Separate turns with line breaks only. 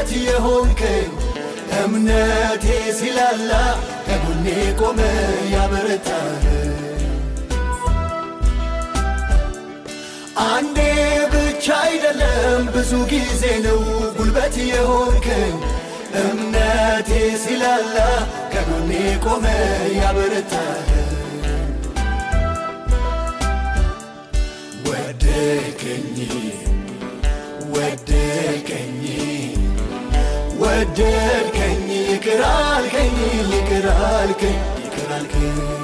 ጉልበት የሆንከኝ እምነቴ ሲላላ ከጎኔ ቆመ ያበረታህ አንዴ ብቻ አይደለም ብዙ ጊዜ ነው ጉልበት የሆንከኝ እምነቴ ሲላላ ከጎኔ ቆመ ያበረታህ ወደድከኝ ወደድከኝ ወደድከኝ ይቅር አልከኝ ይቅር አልከኝ ይቅር አልከኝ